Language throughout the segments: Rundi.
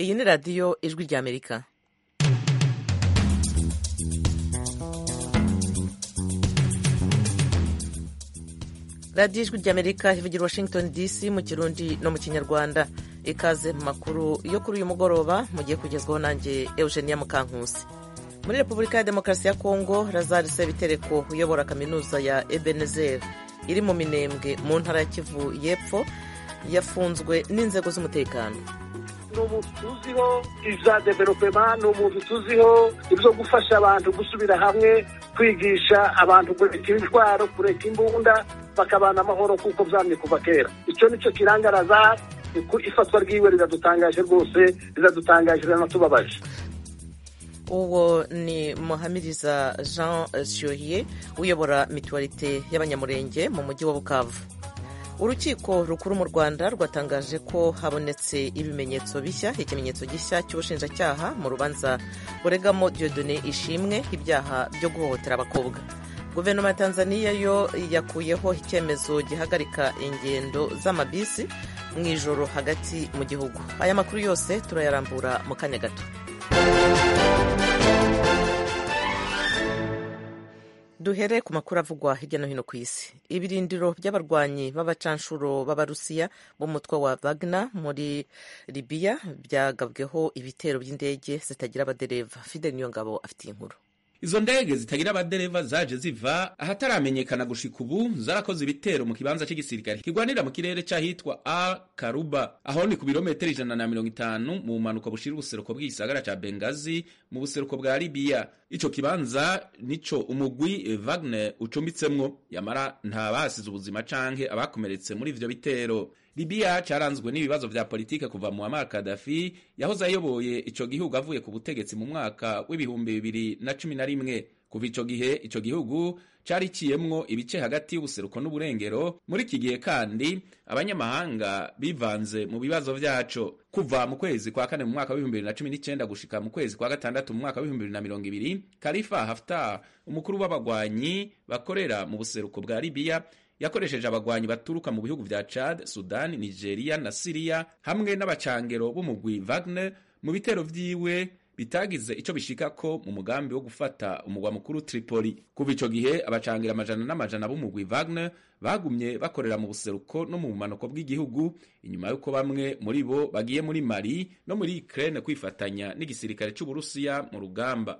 iyi ni radiyo ijwi ry'amerika radiyo ijwi ry'amerika ivugira washington dc mu kirundi no mu kinyarwanda ikaze mu makuru yo kuri uyu mugoroba mugiye kugezwaho nanjye eugenia mukankusi muri repubulika ya demokarasi ya kongo lazare sebitereko uyobora kaminuza ya ebenezer iri mu minembwe mu ntara ya kivu y'epfo yafunzwe n'inzego z'umutekano ni umuntu tuziho ibya developema ni umuntu tuziho ibyo gufasha abantu gusubira hamwe kwigisha abantu kureka intwaro kureka imbunda bakabana amahoro kuko byamye kuva kera icyo nicyo kiranga lazare ifatwa ryiwe riradutangaje rwose riradutangaje riranatubabaje uwo ni muhamiriza jean shyuhiye uyobora mituwarite y'abanyamurenge mu mujyi wa bukavu urukiko rukuru mu rwanda rwatangaje ko habonetse ibimenyetso bishya ikimenyetso gishya cy'ubushinjacyaha mu rubanza buregamo diodone ishimwe ibyaha byo guhohotera abakobwa guverinoma ya tanzania yo yakuyeho icyemezo gihagarika ingendo z'amabisi mu ijoro hagati mu gihugu aya makuru yose turayarambura mu kanya gato duhere ku makuru avugwa hirya no hino ku isi ibirindiro by'abarwanyi b'abacanshuro b'abarusiya b'umutwe wa Wagner muri libiya byagabweho ibitero by'indege zitagira abadereva fidel niyongabo afite inkuru izo ndege zitagira abadereva zaje ziva ahataramenyekana gushika ubu zarakoze ibitero mu kibanza cy'igisirikare kigwanira mu kirere cy'ahitwa al karuba aho ni ku birometero ijana na mirongo itanu mu bumanuko bushira ubuseruko bw'igisagara ca bengazi mu buseruko bwa libiya ico kibanza nico umugwi Wagner ucumbitsemwo yamara nta basize ubuzima canke abakomeretse muri ivyo bitero libiya caranzwe n'ibibazo vya politike kuva muammar kadafi yahoze ayoboye ico gihugu avuye ku butegetsi mu mwaka w'ibihumbi bibiri na cumi na rimwe kuva ico gihe ico gihugu cariciyemwo ibice hagati y'ubuseruko n'uburengero muri iki gihe kandi abanyamahanga bivanze mu bibazo vyaco kuva mu kwezi kwa kane mu mwaka w'ibihumbi bibiri na cumi n'icenda gushika mu kwezi kwa gatandatu mu mwaka w'ibihumbi bibiri na mirongo ibiri kalifa haftar umukuru w'abagwanyi bakorera mu buseruko bwa libiya yakoresheje abagwanyi baturuka mu bihugu vya Chad, Sudan, Nigeria na Syria hamwe n'abacangero b'umugwi Wagner mu bitero vyiwe bitagize ico bishikako mu mugambi wo gufata umugwa mukuru Tripoli. Kuva ico gihe abacangera amajana n'amajana b'umugwi Wagner bagumye bakorera mu buseruko no mu bumanuko bw'igihugu inyuma y'uko bamwe muri bo bagiye muri Mali no muri Ukraine kwifatanya n'igisirikare c'Uburusiya mu rugamba.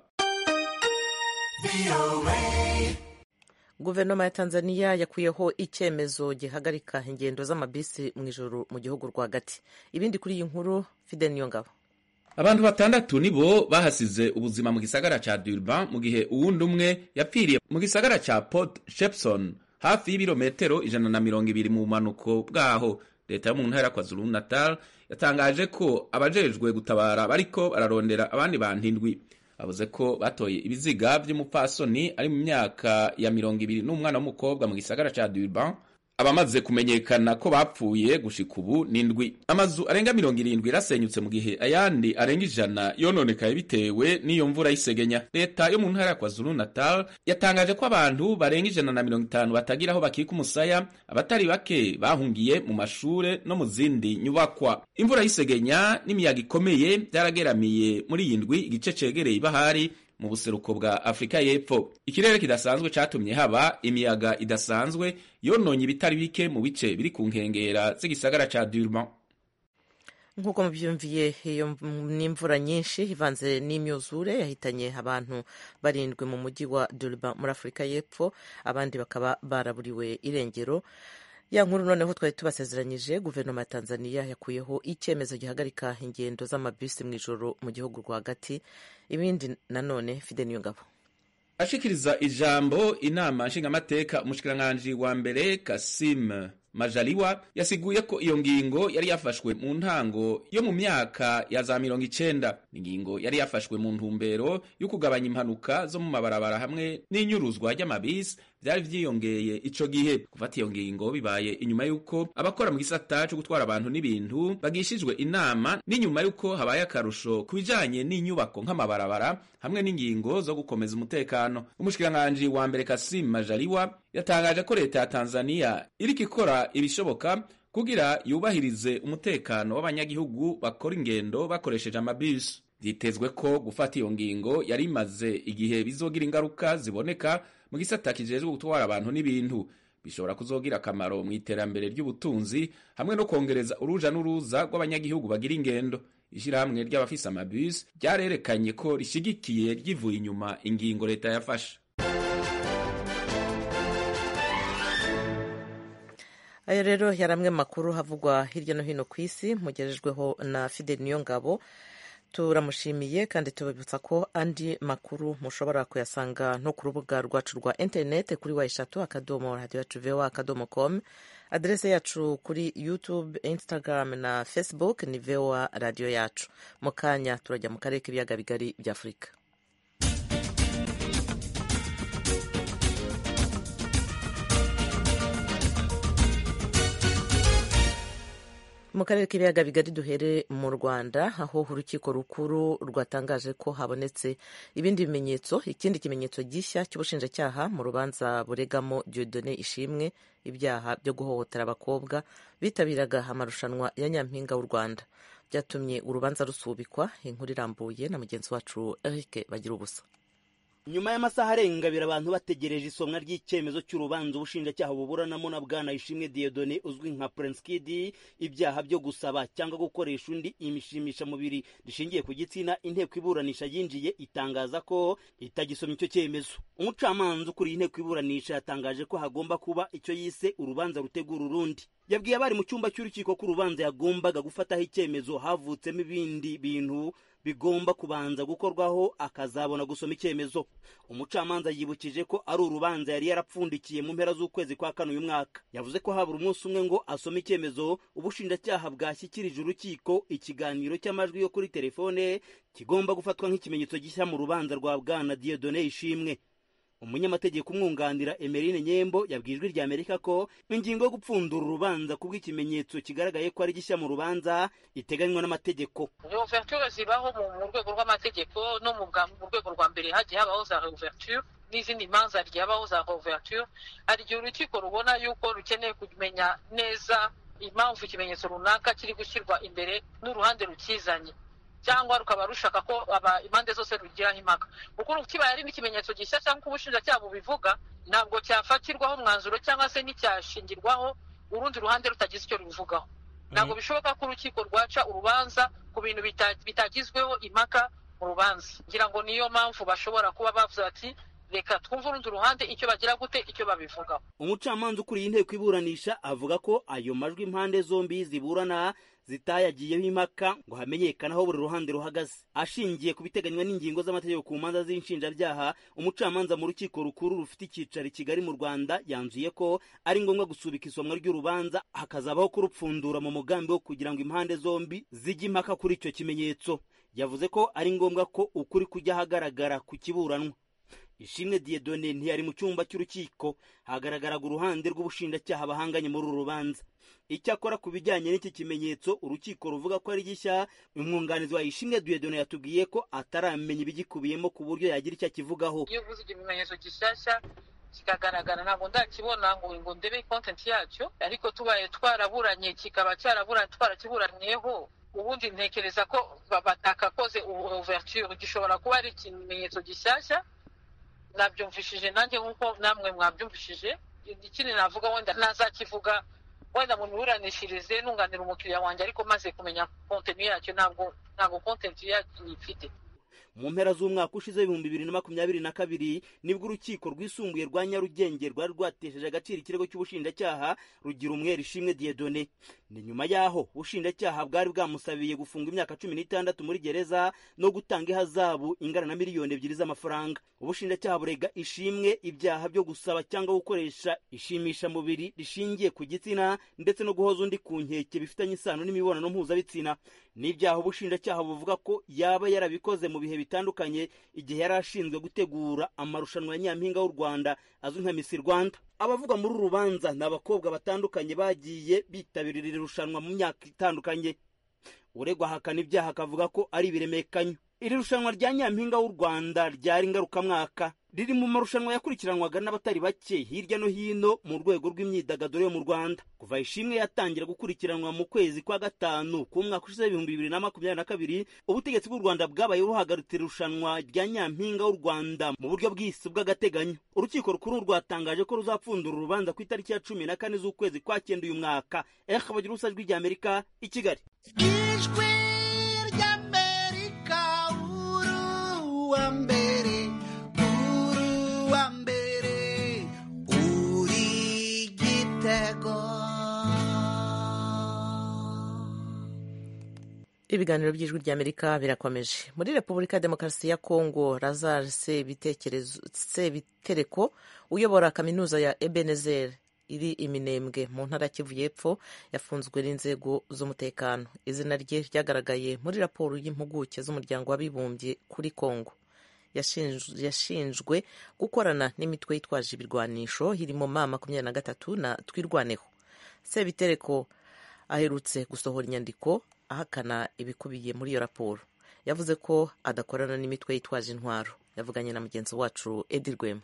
guverinoma ya tanzania yakuyeho icyemezo gihagarika ingendo z'amabisi mu ijoro mu gihugu rwagati ibindi kuri iyi nkuru fide niyo ngabo abantu batandatu nibo bahasize ubuzima mu gisagara ca durban mu gihe uwundi umwe yapfiriye mu gisagara ca port shepson hafi y'ibirometero ijana na mirongo ibiri mu bumanuko bwaho leta yo mu ntara kwa zulu natal yatangaje ko abajejwe gutabara bariko bararondera abandi bantu indwi bavuze ko batoye ibiziga vy'umupfasoni ari mu myaka ya mirongo ibiri n'umwana w'umukobwa mu gisagara ca Durban abamaze kumenyekana ko bapfuye gushika ubu n'indwi amazu arenga mirongo irindwi yarasenyutse mu gihe ayandi arenga ijana yononekaye bitewe n'iyo mvura y'isegenya leta yo mu ntara ya kwazulu natal yatangaje ko abantu barenga ijana na mirongo itanu batagira aho bakika umusaya abatari bake bahungiye mu mashure no mu zindi nyubakwa imvura y'isegenya n'imiyaga ikomeye byarageramiye muri iyi ndwi igice cegereye ibahari mu buseruko bwa Afurika y'Epfo. Ikirere kidasanzwe catumye haba imiyaga idasanzwe yononye ibitari bike mu bice biri ku nkengera z'igisagara ca Durban. nk'uko mubyumviye iyo n'imvura nyinshi ivanze n'imyuzure yahitanye abantu barindwi mu mujyi wa Durban muri Afurika y'Epfo abandi bakaba baraburiwe irengero ya nkuru noneho twari tubasezeranyije guverinoma ya tanzania yakuyeho icyemezo gihagarika ingendo z'amabisi mu ijoro mu gihugu rwagati ibindi nanone fide niyo ngabo ashikiriza ijambo inama nshingamateka umushikiranganji wa mbere kasim majaliwa yasiguye ko iyo ngingo yari yafashwe mu ntango yo mu myaka ya za mirongo icenda ingingo yari yafashwe mu ntumbero yo kugabanya impanuka zo mu mabarabara hamwe n'inyuruzwa ry'amabisi vyari vyiyongeye ico gihe gufata iyo ngingo bibaye inyuma y'uko abakora mu gisata co gutwara abantu n'ibintu bagishijwe inama n'inyuma y'uko habaye akarusho ku bijanye n'inyubako nk'amabarabara hamwe n'ingingo zo gukomeza umutekano umushikiranganji wa mbere kasim majaliwa yatangaje ko leta ya tanzania iriko ikora ibishoboka kugira yubahirize umutekano w'abanyagihugu bakora ingendo bakoresheje amabisi vyitezwe ko gufata iyo ngingo yari imaze igihe bizogira ingaruka ziboneka mu gisata kijejwe gutwara abantu n'ibintu bishobora kuzogira akamaro mu iterambere ry'ubutunzi hamwe no kongereza uruja n'uruza rw'abanyagihugu bagira ingendo ishirahamwe ry'abafise amabisi ryarerekanye ko rishigikiye ryivuye inyuma ingingo leta yafashe ayo rero yari amwe makuru havugwa hirya no hino ku isi mugejejweho na fidel niyongabo turamushimiye kandi tubibutsa ko andi makuru mushobora kuyasanga no ku rubuga rwacu rwa interineti kuri wa eshatu akadomo radiyo yacu vewa akadomo komu aderese yacu kuri youtube instagram na facebook ni vewa radiyo yacu mu kanya turajya mu karere k'ibiyaga bigari bya afurika mu karere k'ibiyaga bigari duhere mu rwanda aho urukiko rukuru rwatangaje ko habonetse ibindi bimenyetso ikindi kimenyetso gishya cy'ubushinjacyaha mu rubanza buregamo diodone ishimwe ibyaha byo guhohotera abakobwa bitabiraga amarushanwa ya nyampinga w'u rwanda byatumye urubanza rusubikwa inkuru irambuye na mugenzi wacu eric bagira ubusa nyuma y'amasaha arenga abiri abantu bategereje isomwa ry'icyemezo cy'urubanza ubushinjacyaha buburanamo na bwana ishimwe diodone uzwi nka prince kid ibyaha byo gusaba cyangwa gukoresha undi imishimishamubiri rishingiye ku gitsina inteko iburanisha yinjiye itangaza ko itagisomye icyo cyemezo umucamanza ukuriye inteko iburanisha yatangaje ko hagomba kuba icyo yise urubanza rutegura urundi yabwiye abari mu cyumba cy'urukiko ko urubanza yagombaga gufataho icyemezo havutsemo ibindi bintu bigomba kubanza gukorwaho akazabona gusoma icyemezo umucamanza yibukije ko ari urubanza yari yarapfundikiye mu mpera z'ukwezi kwa kane uyu mwaka yavuze ko habura umunsi umwe ngo asome icyemezo ubushinjacyaha bwashyikirije urukiko ikiganiro cy'amajwi yo kuri telefone kigomba gufatwa nk'ikimenyetso gishya mu rubanza rwa bwana diodone ishimwe umunyamategeko umwunganira emerine nyembo yabwiye ijwi rya amerika ko ingingo yo gupfundura urubanza ku bw'ikimenyetso kigaragaye ko ari gishya mu rubanza iteganywa n'amategeko ouverture zibaho mu rwego rw'amategeko no mu rwego rwa mbere hagiye habaho za ouverture n'izindi manza ryabaho za ouverture hari igihe urukiko rubona yuko rukeneye kumenya neza impamvu ikimenyetso runaka kiri gushyirwa imbere n'uruhande rukizanye cyangwa rukaba rushaka ko impande zose rugiraho impaka kuko kibaye ari n'ikimenyetso gishya cyangwa ubushinjacyaha bubivuga ntabwo cyafatirwaho umwanzuro cyangwa se nticyashingirwaho urundi ruhande rutagize icyo rubivugaho ntabwo bishoboka ko urukiko rwaca urubanza ku bintu bitagizweho impaka mu rubanza ngira ngo niyo mpamvu bashobora kuba bavuze bati reka twumve urundi ruhande icyo bagira gute icyo babivugaho umucamanza ukuriye inteko iburanisha avuga ko ayo majwi impande zombi ziburana zitayagiyeho impaka ngo hamenyekane aho buri ruhande ruhagaze ashingiye ku biteganywa n'ingingo z'amategeko ku manza z'inshinjabyaha umucamanza mu rukiko rukuru rufite icyicaro i kigali mu rwanda yanzuye ko ari ngombwa gusubika isomwa ry'urubanza hakazabaho kurupfundura mu mugambi wo kugira ngo impande zombi zijye impaka kuri icyo kimenyetso yavuze ko ari ngombwa ko ukuri kujya ahagaragara ku kiburanwa ishimwe diedone ntiyari mu cyumba cy'urukiko hagaragaraga uruhande rw'ubushinjacyaha bahanganye muri uru rubanza icyakora ku bijyanye n'iki kimenyetso urukiko ruvuga ko ari gishya umwunganizi wa ishimwe diedone yatubwiye ko ataramenya ibigikubiyemo ku buryo yagira icyo akivugaho iyo uvuze ikimenyetso gishyashya kikagaragara ntabwo ndakibona ngo ngo ndebe kontenti yacyo ariko tubaye twaraburanye kikaba cyaraburanye twarakiburanyeho ubundi ntekereza ko batakakoze ouverture gishobora kuba ari ikimenyetso gishyashya nabyumvishije nanjye nk'uko namwe mwabyumvishije ikindi navuga wenda nazakivuga wenda mu miburanishirize nunganira umukiriya wanjye ariko maze kumenya kontenu yacyo ntabwo ntabwo kontenu yacyo nyifite mu mpera z'umwaka ushize w'ibihumbi bibiri na makumyabiri na kabiri nibwo urukiko rwisumbuye rwa nyarugenge rwari rwatesheje agaciro ikirego cy'ubushinjacyaha rugira umwere ishimwe diedone ni nyuma y'aho ubushinjacyaha bwari bwamusabiye gufunga imyaka cumi n'itandatu muri gereza no gutanga ihazabu ingana na miliyoni ebyiri z'amafaranga ubushinjacyaha burega ishimwe ibyaha byo gusaba cyangwa gukoresha ishimishamubiri rishingiye ku gitsina ndetse no guhoza undi ku nkeke bifitanye isano n'imibonano mpuzabitsina n'ibyaha ubushinjacyaha buvuga ko yaba yarabikoze mu bihe bitandukanye igihe yari ashinzwe gutegura amarushanwa ya nyampinga w'u rwanda azwi nka misi rwanda abavuga muri uru rubanza ni abakobwa batandukanye bagiye bitabira iri rushanwa mu myaka itandukanye uregwa ahakana ibyaha akavuga ko ari ibiremekanyo iri rushanwa rya nyampinga w'u rwanda ryari ngarukamwaka riri mu marushanwa yakurikiranwaga n'abatari bake hirya no hino mu rwego rw'imyidagaduro yo mu rwanda kuva ishimwe yatangira gukurikiranwa mu kwezi kwa gatanu k'umwaka ushize ibihumbi bibiri na makumyabiri na kabiri ubutegetsi bw'u rwanda bwabaye buhagaritse irushanwa rya nyampinga w'u rwanda mu buryo bw'isi bw'agateganyo urukiko rukuru rwatangaje ko ruzapfundura urubanza ku itariki ya cumi na kane z'ukwezi kwa cyenda uyu mwaka eha bagira ubusa ijwi ry'amerika i kigali ijwi ry'amerika uruwa mbere uruwa mbere uri gitego ibiganiro by'ijwi ry'amerika birakomeje muri repubulika ya demokarasi ya kongo lazar sebitereko uyobora kaminuza ya ebenezer iri iminembwe mu ntara kivu y'epfo yafunzwe n'inzego z'umutekano izina rye ryagaragaye muri raporo y'impuguke z'umuryango w'abibumbye kuri kongo yashinjwe gukorana n'imitwe yitwaje ibirwanisho irimo ma makumyabiri na gatatu na twirwaneho sebitereko aherutse gusohora inyandiko ahakana ibikubiye muri iyo raporo yavuze ko adakorana n'imitwe yitwaje intwaro yavuganye na mugenzi wacu edi rwema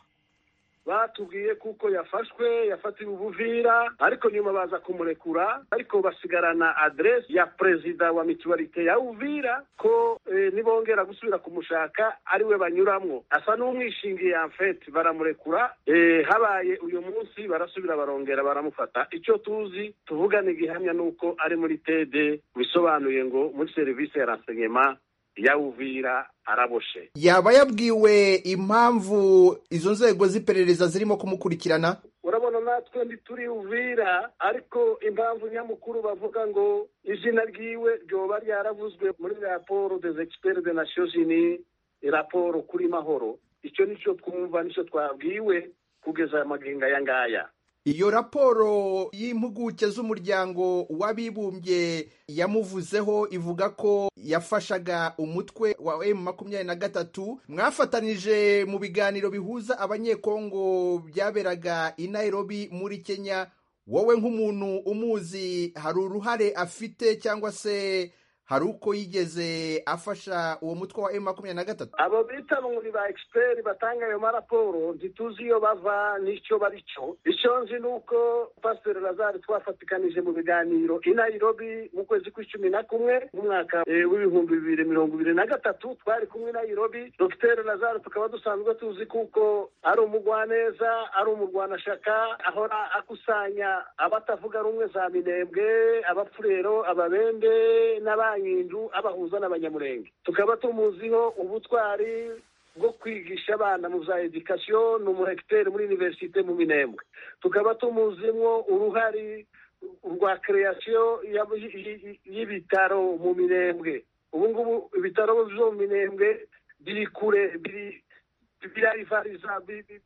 batubwiye kuko yafashwe yafatiwe ubuvira ariko nyuma baza kumurekura ariko basigarana aderesi ya perezida wa mituwarite ya uvira ko eh, nibongera gusubira kumushaka ariwe banyuramwo asa n'umwishingiye amfeti baramurekura eh, habaye uyu munsi barasubira barongera baramufata icyo tuzi tuvugana igihamya nuko ari muri tede bisobanuye ngo muri serivisi ya renseignement ya uvira araboshe yaba yabwiwe impamvu izo nzego z'iperereza zirimo kumukurikirana urabona natwe ntituri uvira ariko impamvu nyamukuru bavuga ngo izina ryiwe ryoba ryaravuzwe muri raporo des experts de nations unies raporo kuri mahoro icyo nicyo twumva nicyo twabwiwe kugeza amagingo aya ngaya iyo raporo y'impuguke z'umuryango w'abibumbye yamuvuzeho ivuga ko yafashaga umutwe wa emu makumyabiri na gatatu mwafatanije mu biganiro bihuza abanyekongo byaberaga i nairobi muri kenya wowe nk'umuntu umuzi hari uruhare afite cyangwa se hari uko yigeze afasha uwo mutwe wa emu makumyabiri na gatatu abo bita muri ba egisiperi batanga ayo maraporo ntituzi iyo bava n'icyo bari cyo icyo nzi ni uko pasiteri lazare twafatikanije mu biganiro i nairobi mu kwezi kw'icumi na kumwe mu mwaka w'ibihumbi bibiri mirongo ibiri na gatatu twari kumwe i nairobi dogiteri lazare tukaba dusanzwe tuzi kuko ari umugwaneza ari umurwanashaka ahora akusanya abatavuga rumwe za minembwe abapfurero ababende n'abandi nyindu abahuza n'abanyamurenge tukaba tumuziho ubutwari bwo kwigisha abana mu bya edikasiyo ni umurekiteri muri univerisite mu minembwe tukaba tumuzimwo uruhari rwa kereyasiyo y'ibitaro mu minembwe ubu ngubu ibitaro byo mu minembwe biri kure birarivariza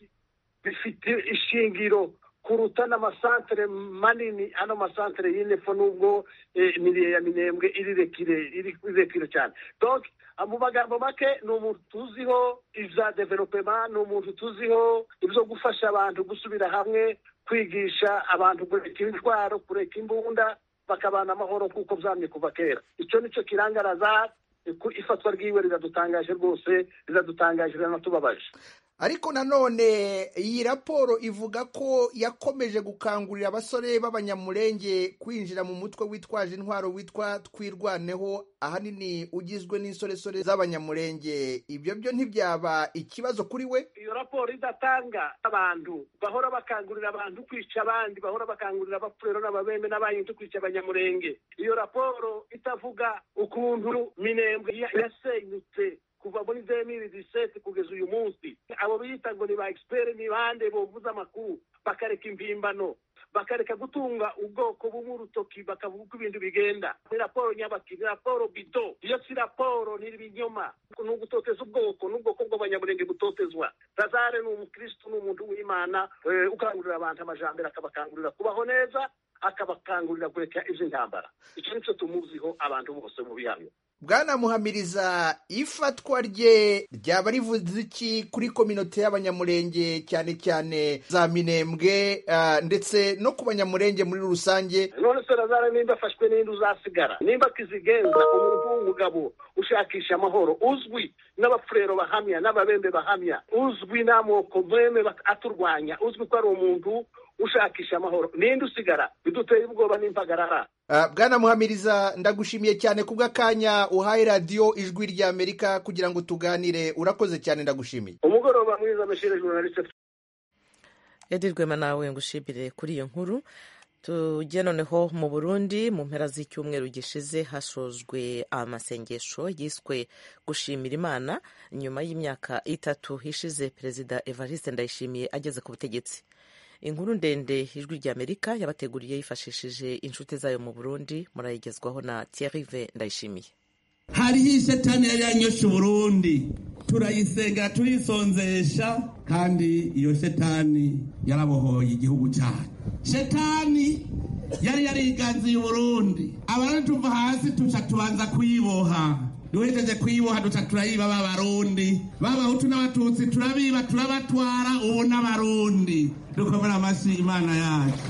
bifite ishingiro kuruta n'amasantere manini ano masantere y'inefo nubwo imiriye ya minembwe iri rekire cyane donc mu magambo make ni umuntu tuziho ibya developema ni umuntu tuziho ibyo gufasha abantu gusubira hamwe kwigisha abantu kureka intwaro kureka imbunda bakabana amahoro nk'uko byamye kuva kera icyo nicyo kirangaraza ifatwa ryiwe riradutangaje rwose riradutangaje riranatubabaje ariko nanone iyi raporo ivuga ko yakomeje gukangurira abasore b'abanyamurenge kwinjira mu mutwe witwaje intwaro witwa twirwaneho ahanini ugizwe n'insoresore z'abanyamurenge ibyo byo ntibyaba ikibazo kuri we iyo raporo idatanga abantu bahora bakangurira abantu kwica abandi bahora bakangurira abapfurero n'ababembe n'abanyintu kwica abanyamurenge iyo raporo itavuga ukuntu minembwe yasenyutse kuva muri demiri diseti kugeza uyu munsi abo biyita ngo ni ba egisiperi ni bande bovuza amakuru bakareka impimbano bakareka gutunga ubwoko bumwe urutoki bakavuga uko ibintu bigenda ni raporo nyabaki ni raporo bido iyo si raporo ni ibinyoma ni ugutoteza ubwoko n'ubwoko bw'abanyamurenge butotezwa lazare ni umukirisitu ni umuntu w'imana ukangurira abantu amajambere akabakangurira kubaho neza akabakangurira kureka iby'intambara icyo nicyo tumuziho abantu bose mu bihamya bwana muhamiriza ifatwa rye ryaba rivuze iki kuri kominote y'abanyamurenge cyane cyane za minembwe ah, ndetse no ku banyamurenge muri rusange none se razara nimba afashwe n'indi uzasigara nimba akizigenza umuntu w'umugabo ushakisha amahoro uzwi n'abafurero bahamya n'ababembe bahamya uzwi n'amoko meme bak- aturwanya uzwi ko ari umuntu ushakisha amahoro ninde usigara biduteye ubwoba n'impagarara Ah, bwana muhamiriza ndagushimiye cyane kubw'akanya uhaye radiyo ijwi ry'amerika kugira ngo tuganire urakoze cyane ndagushimiye umugoroba mwiza meshere journaliste edi rwema nawe ngushimire kuri iyo nkuru tujye noneho mu burundi mu mpera z'icyumweru gishize hashojwe amasengesho yiswe gushimira imana nyuma y'imyaka itatu ishize perezida evariste ndayishimiye ageze ku butegetsi inkuru ndende ijwi ry'amerika yabateguriye yifashishije inshuti zayo mu burundi murayigezwaho na thierrive ndayishimiye hariho ishetani yari yanyoshe uburundi turayisengera turisonzesha kandi iyo shetani yarabohoye igihugu cyacu shetani yari yariganziye uburundi abarundi tuva hasi tuca tubanza kuyiboha duhejeje kuyiboha duca turayiba b'abarundi b'abahutu n'abatutsi turabiba turabatwara ubu n'abarundi dukomera amashyi imana yacu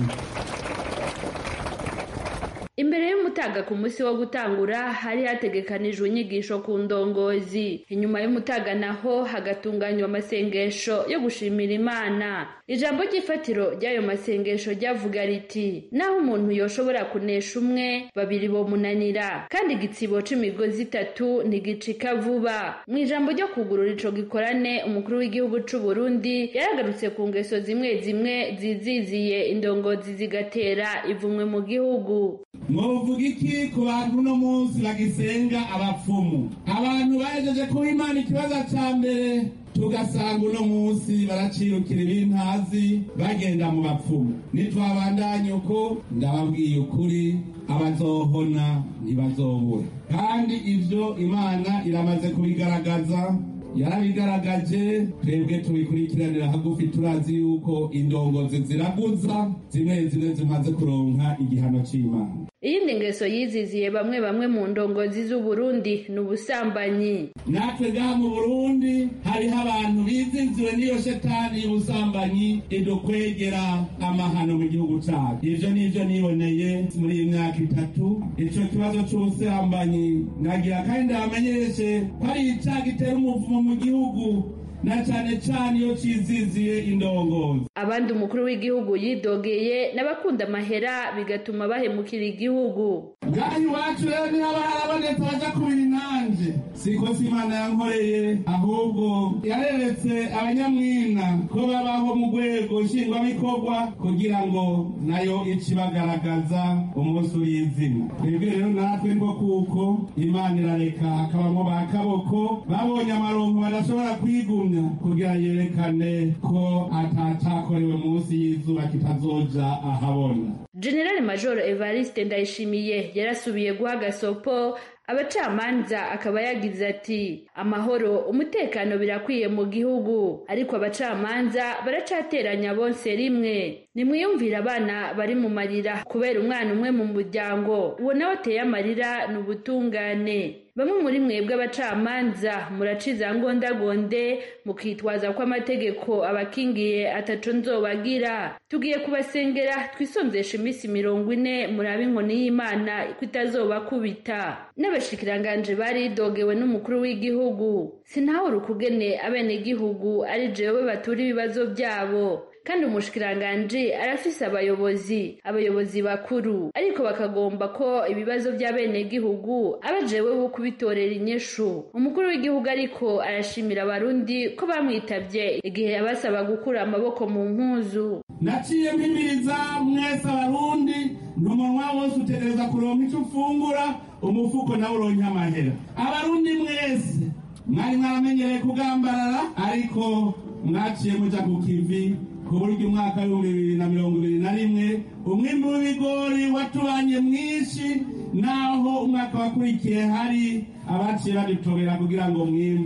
imbere y'umutaga ku munsi wo gutangura hari hategekanijwe inyigisho ku ndongozi inyuma y'umutaga naho hagatunganywa amasengesho yo gushimira imana ijambo ry'ifatiro ry'ayo masengesho ryavuga riti naho umuntu yoshobora kunesha umwe babiri bomunanira kandi igitsibo c'imigozi itatu ntigicika vuba mu ijambo ryo kugurura ico gikorane umukuru w'igihugu c'u Burundi yaragarutse ku ngeso zimwe zimwe ziziziye indongozi zigatera ivumwe mu gihugu mwovuga iki ku bantu uno munsi bagisenga abapfumu abantu bahejeje kuba imana ikibazo ca mbere tugasanga uno munsi baracirukira ibintazi bagenda mu bapfumu nitwabandanye uko ndababwiye ukuri abazohona ntibazobura kandi ivyo imana iramaze kubigaragaza yarabigaragaje twebwe tubikurikiranira hagufi turazi yuko indongozi ziraguza zimwe zimwe zimaze kuronka igihano c'imana iyindi ngeso yiziziye bamwe bamwe mu ndongozi z'uburundi ni ubusambanyi natwe ngaha mu burundi hariho abantu bizinziwe n'iyo shetani y'ubusambanyi idukwegera amahano mu gihugu cyacu ivyo nivyo niboneye muri iyi myaka itatu ico kibazo c'ubusambanyi nagira kandi ndabamenyeshe ko ari icaha gitera umuvumo mu gihugu na cane cane iyo ciziziye indongozi abandi umukuru w'igihugu yidogeye n'abakunda amahera bigatuma bahemukira igihugu ngaha iwacu rero niho harabonetse baja kubira inanje siko si imana yankoreye ahubwo yareretse abanyamwina ko babaho mu rwego nshingwabikorwa kugira ngo nayo icibagaragaza umunsi ur'izina twebwe rero natwe ngo kuko imana irareka hakabamo ba kaboko babonye amaronko badashobora kwigumya kugira yerekane ko atacakorewe munsi y'izuba kitazoja ahabona generale major evariste ndayishimiye yarasubiye guha gasopo abacamanza akaba yagize ati amahoro umutekano birakwiye mu gihugu ariko abacamanza baracateranya bonse rimwe nimwiyumvire abana bari mu marira kubera umwana umwe mu muryango uwo nawe ateye amarira ni ubutungane bamwe muri mwebwe abacamanza muraciza ngondagonde mukitwaza ko amategeko abakingiye ataco nzobagira tugiye kubasengera twisonzesha iminsi mirongo ine murabe inkoni y'imana ko itazobakubita n'abashikiranganje baridogewe n'umukuru w'igihugu sinahura ukugene abenegihugu ari jewe batura ibibazo byabo kandi umushikiranganje arafise abayobozi abayobozi bakuru ariko bakagomba ko ibibazo by'abenegihugu aba jewe wo kubitorera inyishu umukuru w'igihugu ariko arashimira abarundi ko bamwitabye igihe yabasaba gukura amaboko mu mpuzu naciye mpimiriza mwese abarundi n'umunwa wose utegereza kuronka icyo ufungura umufuko nawe uronke amahera abarundi mwese mwari mwaramenyereye kugambarara ariko mwaciye muja ku kivi ku buryo umwaka w'ibihumbi bibiri na mirongo ibiri na rimwe umwimbi w'ibigori watubanye mwinshi naho umwaka wakurikiye hari abaciye badutobera kugira ngo umwimbu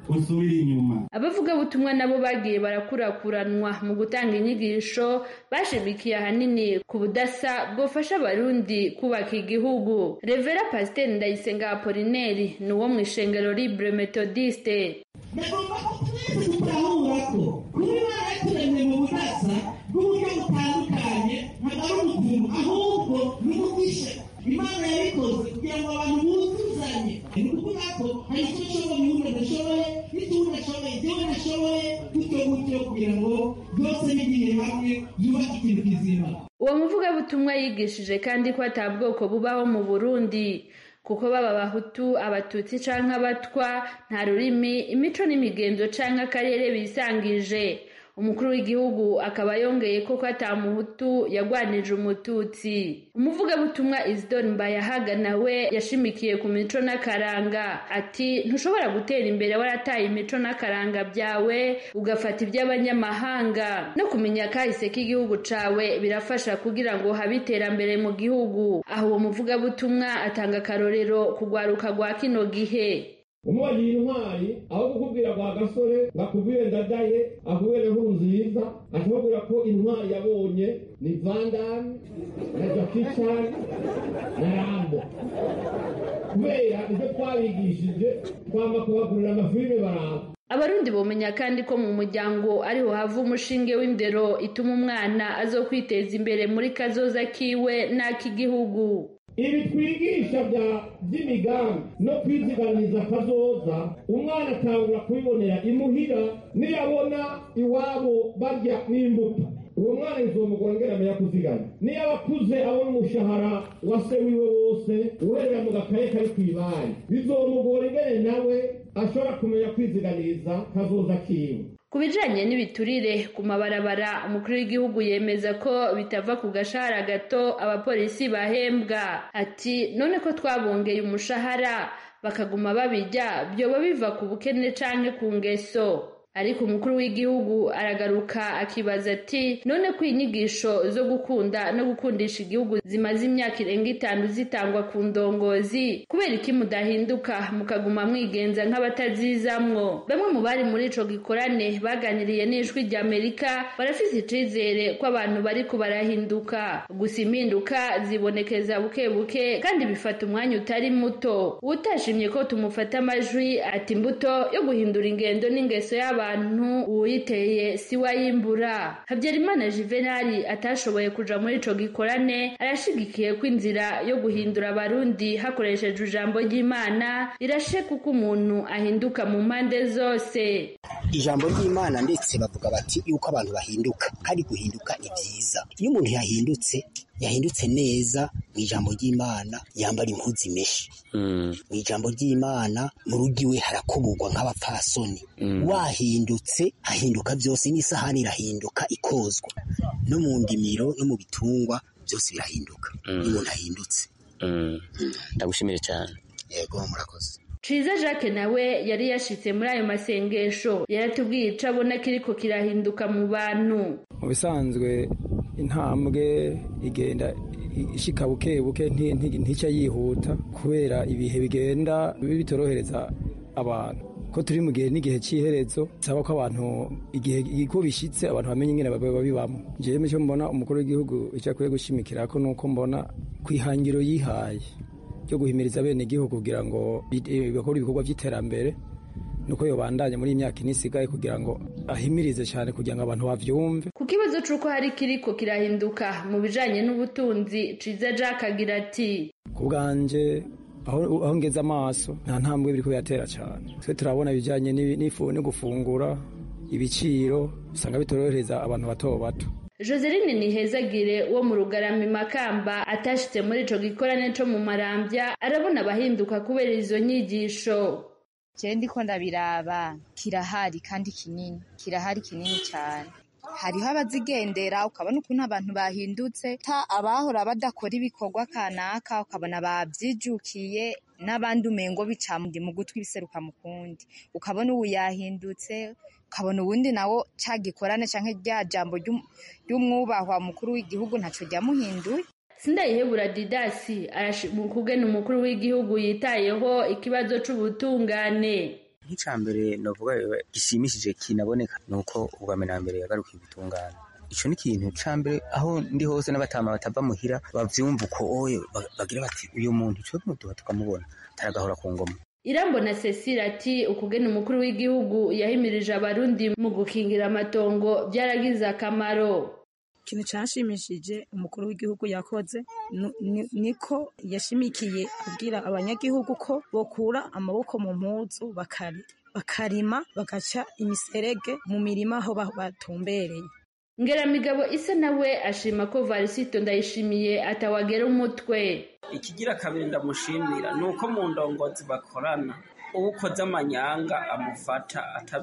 usubire inyuma abavugabutumwa nabo bagiye barakurakuranwa mu gutanga inyigisho bashimikiye ahanini ku budasa bwofasha abarundi kubaka igihugu revera pasiteri ndayisenga apolineri ni uwo mu ishengero libre metodiste bagomba ko twese dutahura ko kuba imana yaturemye mu budasa bw'uburyo butandukanye ntabwo ari ubukungu ahubwo ni umugisha imana yabikoze kugira ngo abantu buzuzanye ni ukuvuga ko hari icyo nshoboye uwundi adashoboye n'icyo uwundi ashoboye jyewe nashoboye gutyo gutyo kugira ngo byose bigiye hamwe byubake ikintu kizima uwo muvugabutumwa yigishije kandi ko ata bwoko bubaho mu burundi kuko baba abahutu abatutsi canke abatwa nta rurimi imico n'imigenzo canke akarere bisangije umukuru w'igihugu akaba yongeye ko ko ata muhutu yagwanije umututsi umuvugabutumwa isidore mbayahaga nawe yashimikiye ku mico n'akaranga ati ntushobora gutera imbere warataye imico n'akaranga byawe ugafata iby'abanyamahanga no kumenya kahise k'igihugu cawe birafasha kugira ngo habe iterambere mu gihugu aho uwo muvugabutumwa atanga akarorero kugwaruka rwa kino gihe umubagire intwari aho kukubwira kwa gasore ngakubwire ndadaye akubwire nkuru nziza akubwira ko intwari yabonye ni vandani na jakishan na rambo kubera ibyo twabigishije twama kubagurira amafilime baramba abarundi bomenya kandi ko mu muryango ariho hava umushinge w'indero ituma umwana azokwiteza imbere muri kazoza kiwe n'ak'igihugu ibi twigisha by'imigambi no kwiziganiza akazoza umwana atangura kubibonera imuhira niyabona iwabo barya n'imbuto uwo mwana bizomugora ngera amenya kuzigama niyo aba akuze abona umushahara wa se wiwe wose uherera mu gakaye kari ku ibari bizomugora ingene nawe ashobora kumenya kwiziganiza kazoza kiwe ku bijanye n'ibiturire ku mabarabara umukuru w'igihugu yemeza ko bitava ku gashahara gato abapolisi bahembwa ati none ko twabongeye umushahara bakaguma babijya byoba biva ku bukene canke ku ngeso ariko umukuru w'igihugu aragaruka akibaza ati none ko inyigisho zo gukunda no gukundisha igihugu zimaze imyaka irenga itanu zitangwa ku ndongozi kubera iki mudahinduka mukaguma mwigenza nk'abatazizamwo bamwe mu bari muri ico gikorane baganiriye n'ijwi ry'amerika barafise icizere ko abantu bariko barahinduka gusa impinduka zibonekeza buke buke kandi bifata umwanya utari muto uwutashimye ko tumufata amajwi ati imbuto yo guhindura ingendo n'ingeso y'abantu uwuyiteye si wayimbura habyarimana juvenali atashoboye kuja muri ico gikorane arashigikiye ko inzira yo guhindura abarundi hakoreshejwe ijambo ry'imana irashe kuko umuntu ahinduka mu mpande zose ijambo ry'imana ndetse bavuga bati yuko abantu bahinduka kandi guhinduka ni byiza iyo umuntu yahindutse yahindutse neza mu ijambo ry'imana yambara impuzu imeshe mu ijambo ry'imana mu rugo iwe harakuburwa nk'abapfasoni wahindutse hahinduka byose n'isahani irahinduka ikozwa no mu ndimiro no mu bitungwa byose birahinduka iyo umuntu ahindutse ndagushimire cyane yego murakoze Ciza Jacques nawe yari yashitse muri ayo masengesho yaratubwiye ico abona kiriko kirahinduka mu bantu mu bisanzwe intambwe igenda ishika buke buke ntica yihuta kubera ibihe bigenda bitorohereza abantu ko turi mu gihe n'igihe cy'iherezo bisaba ko abantu igihe ko bishyitse abantu bamenye ingene babibamo jewe icyo mbona umukuru w'igihugu icyo akwiye gushimikira ko nuko mbona ku ihangiro yihaye ryo guhimiriza bene igihugu kugira ngo bakore ibikorwa by'iterambere nuko yobandanya muri iyi myaka ine isigaye kugira ngo ahimirize cyane kugira ngo abantu bavyumve ku kibazo c'uko hari kiriko kirahinduka mu bijanye n'ubutunzi ciza jack agira ati ku bwanje aho aho ngeze amaso nta ntambwe biriko biratera cyane twe turabona ibijanye n'ifu no gufungura ibiciro usanga bitorohereza abantu bato bato Joseline Nihezagire wo mu Rugarami Makamba atashitse muri ico gikorane co mu Marambya arabona abahinduka kubera izo nyigisho je ndiko ndabiraba kirahari kandi kinini kirahari kinini cyane hariho abazigendera ukabona ukuntu abantu bahindutse ta abahora badakora ibikorwa kanaka ukabona babyijukiye n'abandi umengo bica mu gutwi biseruka mu kundi ukabona ubu yahindutse ukabona ubundi nawo ca gikorane canke rya jambo ry'umwubahwa mukuru w'igihugu ntaco ryamuhinduye sindayihebura didasi arashima ukugena umukuru w'igihugu yitayeho ikibazo c'ubutungane nk'icya mbere navuga gishimishije kinaboneka ni uko ubwa mbere na mbere yagarukiye ubutungane icyo ni ikintu cya mbere aho ndi hose n'abatama batava muhira bavyumva uko oye bagira bati uyu muntu icyo muduha tukamubona taragahora ku ngoma irambona cecile ati ukugena umukuru w'igihugu yahimirije abarundi mu gukingira amatongo byaragize akamaro ikintu cyashimishije umukuru w'igihugu yakoze niko yashimikiye abwira abanyagihugu ko bokura amaboko mu mpuzu bakarima bagaca imiserege mu mirima aho batumbereye ngeramigabo isa nawe ashima ko varisito ndayishimiye atawagera umutwe ikigira kabiri ndamushimira ni uko mu ndongozi bakorana uwo ukoze amanyanga amufata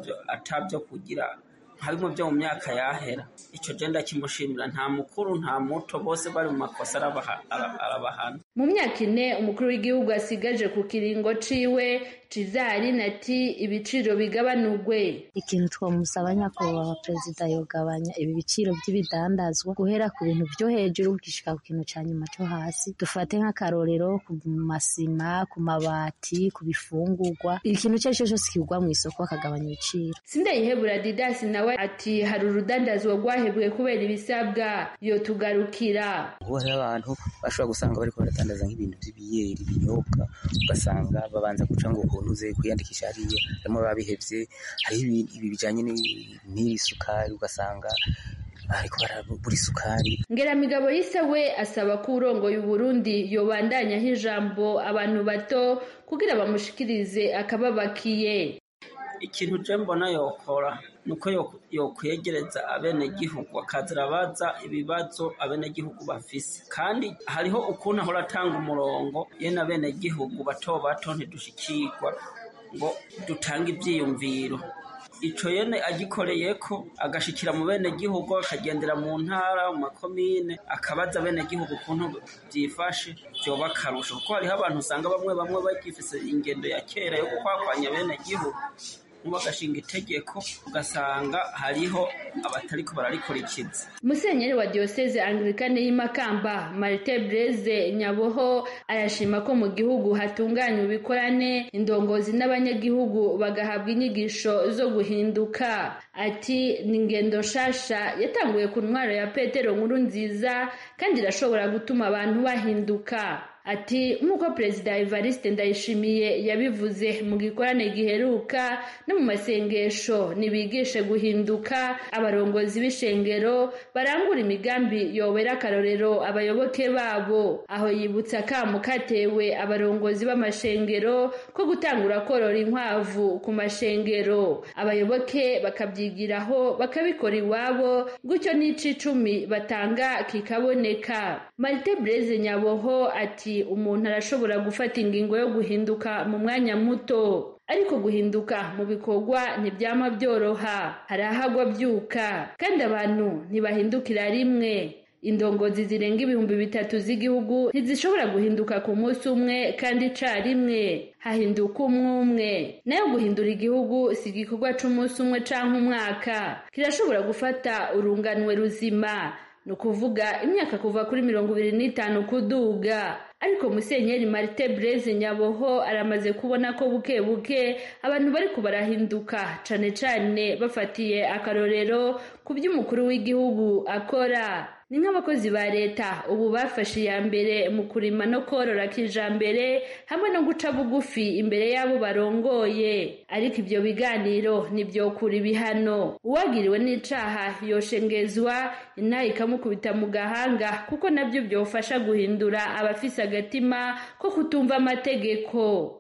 atabyo kugira nka bimwe byo mu myaka yahera icyo genda kimushimira nta mukuru nta muto bose bari mu makosa arabahana mu myaka ine umukuru w'igihugu asigaje ku kiringo ciwe cizari nati ibiciro bigabanurwe ikintu twamusaba nyakubahwa perezida yogabanya ibi biciro by'ibidandazwa guhera ku bintu byo hejuru gishika ku kintu ca nyuma cyo hasi dufate nk'akarorero ku masima ku mabati ku bifungurwa ikintu icyo ari cyo cyose kigwa mu isoko akagabanya ibiciro sindayihebura didasi nawe ati hari urudandazwa rwahebwe kubera ibisabwa yotugarukira ubu hariho abantu bashobora gusanga bariko baradandaza nk'ibintu by'ibiyeri ibinyobwa ugasanga babanza guca ngo ukuntu uze kwiyandikisha hariya harimo babihevye hariho ibi bijanye n'iri sukari ugasanga ariko barabura isukari ngeramigabo yise we asaba ko urongoye uburundi yobandanyaho ijambo abantu bato kugira bamushikirize akababakiye ikintu je mbona yokora nuko yokwegereza abenegihugu akaza arabaza ibibazo abenegihugu bafise kandi hariho ukuntu ahora atanga umurongo yene abenegihugu bato bato ntidushikirwa ngo dutange ivyiyumviro ico yene agikoreyeko agashikira mu benegihugu akagendera mu ntara mu makomine akabaza abenegihugu ukuntu vyifashe vyoba akarusho kuko hariho abantu usanga bamwe bamwe bagifise ingendo ya kera yo gukwakwanya abenegihugu bagashinga itegeko ugasanga hariho abatariko bararikurikiza musenyeri wa diyoseze anglikane y'imakamba marite breze nyaboho arashima ko mu gihugu hatunganywa ibikorane indongozi n'abanyagihugu bagahabwa inyigisho zo guhinduka ati ni ingendo nshasha yatanguye ku ntwaro ya petero nkuru nziza kandi irashobora gutuma abantu bahinduka ati nk'uko perezida evariste ndayishimiye yabivuze mu gikorane giheruka no mu masengesho nibigishe guhinduka abarongozi b'ishengero barangura imigambi yobera akarorero abayoboke babo aho yibutsa akamu katewe abarongozi b'amashengero ko gutangura korora inkwavu ku mashengero abayoboke bakabyigiraho bakabikora iwabo gutyo n'ici icumi batanga kikaboneka marite breze nyaboho ati umuntu arashobora gufata ingingo yo guhinduka mu mwanya muto ariko guhinduka mu bikorwa ntibyama byoroha hari ahagwa byuka kandi abantu ntibahindukira rimwe indongozi zirenga ibihumbi bitatu z'igihugu ntizishobora guhinduka ku munsi umwe kandi icarimwe hahinduka umwe umwe nayo guhindura igihugu si igikorwa c'umunsi umwe canke umwaka kirashobora gufata urunganwe ruzima ni ukuvuga imyaka kuva kuri mirongo ibiri n'itanu kuduga ariko musenyeri marite breze nyaboho aramaze kubona ko buke buke abantu bariko barahinduka cane cane bafatiye akarorero ku vy'umukuru w'igihugu akora ni nk'abakozi ba leta ubu bafashe iya mbere mu kurima no korora kijambere hamwe no guca bugufi imbere y'abo barongoye ariko ibyo biganiro ntibyokura ibihano uwagiriwe n'icaha yoshengezwa inaha ikamukubita mu gahanga kuko nabyo byofasha guhindura abafise agatima ko kutumva amategeko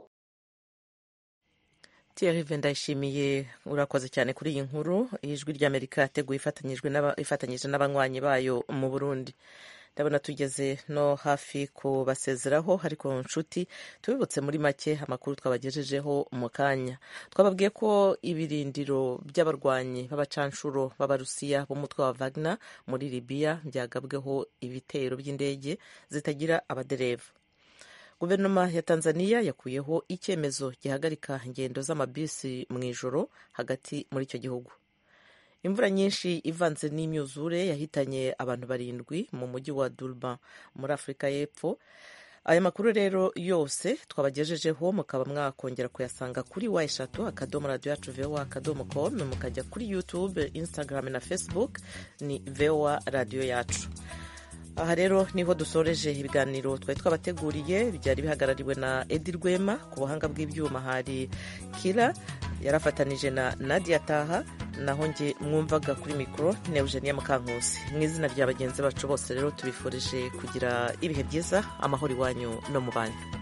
Thierry ndayishimiye urakoze cyane kuri iyi nkuru ijwi ry'amerika yateguye ifatanyije n'abanywanyi bayo mu burundi ndabona tugeze no hafi kubasezeraho ariko nshuti tubibutse muri make amakuru twabagejejeho mu kanya twababwiye ko ibirindiro by'abarwanyi b'abacanshuro b'abarusiya b'umutwe wa Wagner muri libiya byagabweho ibitero by'indege zitagira abadereva guverinoma ya tanzania yakuyeho icyemezo gihagarika ingendo z'amabisi mu ijoro hagati muri icyo gihugu imvura nyinshi ivanze n'imyuzure yahitanye abantu barindwi mu mujyi wa durban muri afurika y'epfo aya makuru rero yose twabagejejeho mukaba mwakongera kuyasanga kuri wa eshatu akadomo radiyo yacu voa akadomo com mukajya kuri youtube instagram na facebook ni voa radiyo yacu aha rero niho dusoreje ibiganiro twari twabateguriye byari bihagarariwe na edi rwema ku buhanga bw'ibyuma hari kira yarafatanije na nadia taha naho nge mwumvaga kuri mikoro ni eugenia mukankusi mu izina rya bagenzi bacu bose rero tubifurije kugira ibihe byiza amahoro iwanyu no mu banyu